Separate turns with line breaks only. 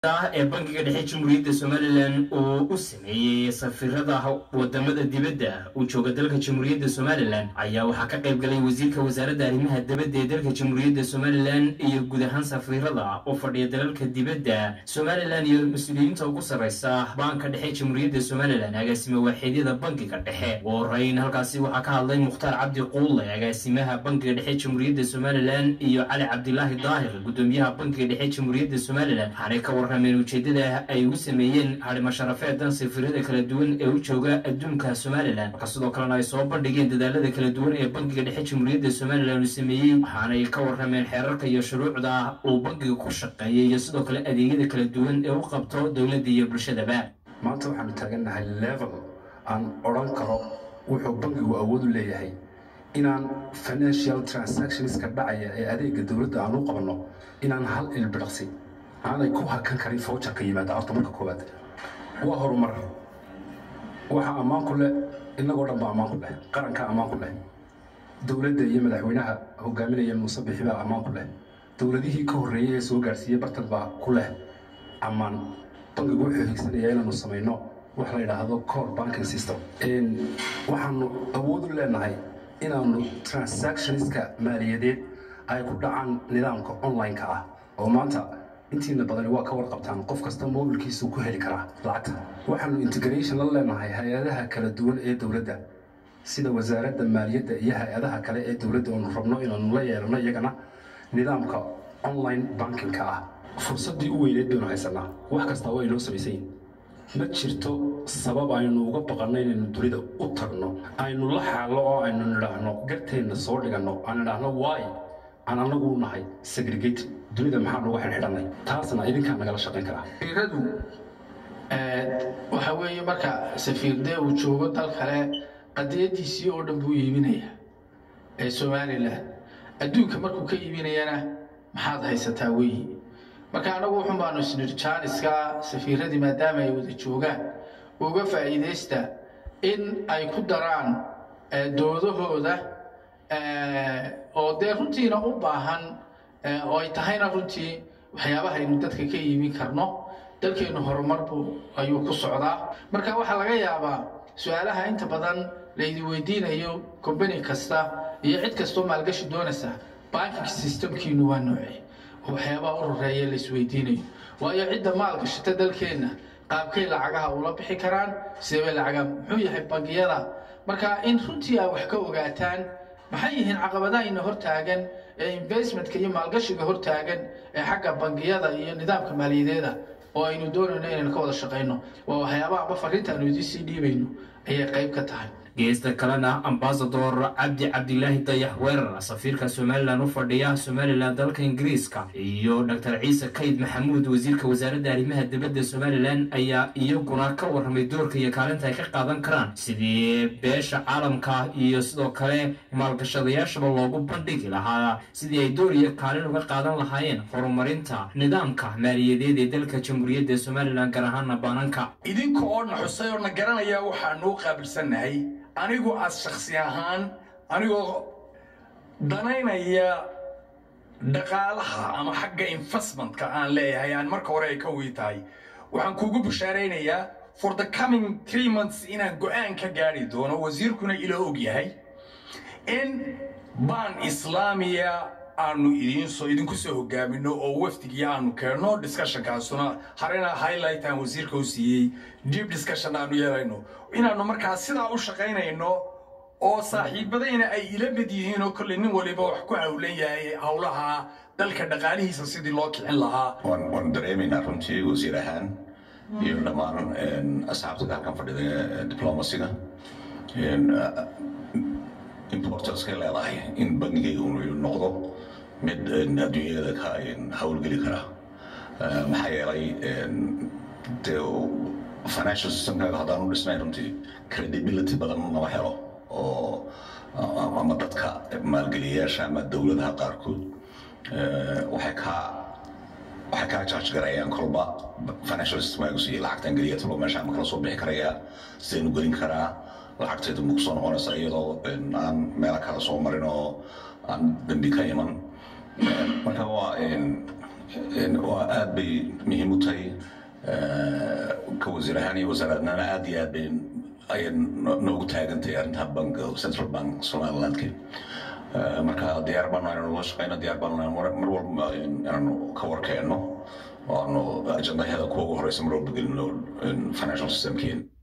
ee bankiga dhexe jamhuuriyadda somalilan oo u sameeyey safiirada wadamada dibadda uu jooga dalka jamhuuriyadda somalilan ayaa waxaa ka qayb galay wasiirka wasaaradda arrimaha dibadda ee dalka jamhuuriyadda somalilan iyo guud ahaan safiirada oo fadhiya dalalka dibadda somalilan iyo mas-uuliyiinta ugu sarreysa baanka dhexe jamhuuriyadda somalilan agaasime waaxeedyada bankiga dhexe ugu horeyn halkaasi waxaa ka hadlay mukhtaar cabdi quulle agaasimaha bankiga dhexe jamhuuriyadda somalilan iyo cali cabdilaahi daahir gudoomiyaha bankiga dhexe jamhuuriyadda somalilan waxaanay ka warrameen ujeedada ay ugu sameeyeen hadhimo sharafeedan safiirada kala duwan ee u jooga adduunka somalilan marka sidoo kalena ay soo bandhigeen dadaalada kala duwan ee bankiga dhexe jamhuuriyadda somalilan uu sameeyey waxaanay ka warrameen xeerarka iyo shuruucda uu bankiga ku shaqeeyay iyo sidoo kale adeegyada kala duwan ee u qabto dowladda iyo bulshadaba
maanta waxaanu taagannahay level aan odhan karo wuxuu bankigu awood u leeyahay inaan financial transactionska dhacaya ee adeega dowladda aan u qabanno inaan hal ilbidhaqsi aanay ku hakan karin fawjarka yimaada horta marka koowaad waa horumar waxaa ammaan ku leh innagoo dhan baa ammaan ku leh qarankaa ammaan ku leh dowladda iyo madaxweynaha hogaaminaya muuse bixi baa ammaan ku leh dowladihii ka horreeyey ee soo gaadhsiiyey bartan baa ku leh ammaan bankigu wuxuu higsanaya inaanu samayno wax la yidhaahdo core banking system waxaanu awood u leenahay inaanu transactionska maaliyadeed ay ku dhacaan nidaamka online-ka ah oo maanta intiina badani waa ka warqabtaan qof kasta mobilkiisu ku heli karaa lacagta waxaanu integration la leenahay hay-adaha kala duwan ee dowladda sida wasaaradda maaliyadda iyo hay-adaha kale ee dowladda oonu rabno inaanu la yeelano iyagana nidaamka online bankingka ah fursaddii u weyneed baynu haysanaa wax kastaa waa inoo samaysayin ma jirto sabab aynu uga baqanno inaynu dunida u tagno aynu la xaallo oo aynu nidhaahno garteenna soo dhiganno aan nidhaahno waay aan anagu nahay segregate dunida maxaa nooga xidhxidhanay taasna idinkaa nagala shaqayn karaa
safiiradu waxa weeye marka safiir dee uu joogo dal kale qadiyadiisii oo dhan buu iibinaya ee somalilan adduunka markuu ka iibinayana maxaad haysataa weyi marka anagu wuxun baanu isnidhi jaaniska safiiradii maadaama ay wada joogaan uga faa'iidaysta in ay ku daraan doodahooda oo dee runtiina u baahan oo ay tahayna runtii waxyaabaha aynu dadka ka iibin karno dalkeennu horumarbu ayuu ku socdaa marka waxaa laga yaabaa su-aalaha inta badan laydi weydiinayo combani kasta iyo cid kastoo maalgashi doonaysa banking systemkiinu waa noocee oo waxyaabaha u horeeya la isweydiinayo waayo cidda maalgashata dalkeenna qaabkay lacagaha ula bixi karaan sidee bay lacagaha muxuu yahay bangiyada marka in runtii ay wax ka ogaataan maxay yihiin caqabadahayna hortaagan ee investmentka iyo maalgashiga hortaagan ee xagga bangiyada iyo nidaamka maaliyadeeda oo aynu doonayno inaynu ka wada shaqayno waa waxyaabaha amba fariinta aanu idiin sii dhiibayno ayay qayb ka tahay
geesta kalena ambasador cabdi cabdilaahi dayax weerar safiirka somalilan u fadhiya somalilan dalka ingiriiska iyo dor ciise kayd maxamuud wasiirka wasaaradda arrimaha dibadda somalilan ayaa iyaguna ka warramay doorka iyo kaalinta ay ka qaadan karaan sidii beesha caalamka iyo sidoo kale maalgashadayaashaba loogu bandhigi lahaa sidii ay door iyo kaalin uga qaadan lahaayeen horumarinta nidaamka maaliyadeed ee dalka jamhuuriyadda somalilan gaar ahaana baananka
idinka oo na xusay oo na garanaya waxaanuu qaabilsannahay anigu as shaksi ahaan anigoo danaynaya dhaqaalaha ama xagga investmentka aan leeyahay aan marka hore ay ka wii tahay waxaan kuugu bishaaraynayaa for the coming three months inaan go-aan ka gaadhi doono wasiirkuna ila og yahay in baan islaamiya aanu idiinsoo idinku soo hogaamino oo wafdigii aanu keenno discussionkaasuna harena highlight aan wasiirka u siiyey deep discussion aanu yeelayno inaannu markaa sidaa u shaqaynayno oo saaxiibadayna ay ila mid yihiin oo kolley nin waliba wax ku hawlan yahay howlaha dalka dhaqaalihiisa sidii loo kicin lahaa
waan dareemaynaa runtii wasiir ahaan iyo dhammaan asxaabtada halkan fadhida diplomasiga importancekay leedahay in bangigayga uu noqdo mid adduunyada ka howlgeli kara maxaa yeelay dee financial systemkaaga haddaan u dhisnayn runtii credibility badan lama helo oo ama dadka maalgeliyayaasha ama dowladaha qaarkood waxay kaa waxay kaa charge garayaan kolba financial systemkaagu siiyey lacagtan geliya talo meesha ama kala soo bixi karayaa sidaynu gelin karaa lacagteedu ma kusoo noqonaysa iyadoo aan meelo kale soo marin oo aan dambi ka iman marka waa waa aad bay muhiim u tahay ka wasiir ahaan iyo wasaaradnana aad iyo aad bay ayay noogu taagantahay arrinta bank central bank somalilandka marka diyaar baanu inaanu la shaqeyno diyaar baanu mar walba inaanu ka warkeenno oo aanu ajandaheeda kuwa ugu horeysa mar walba gelino financial systemkeena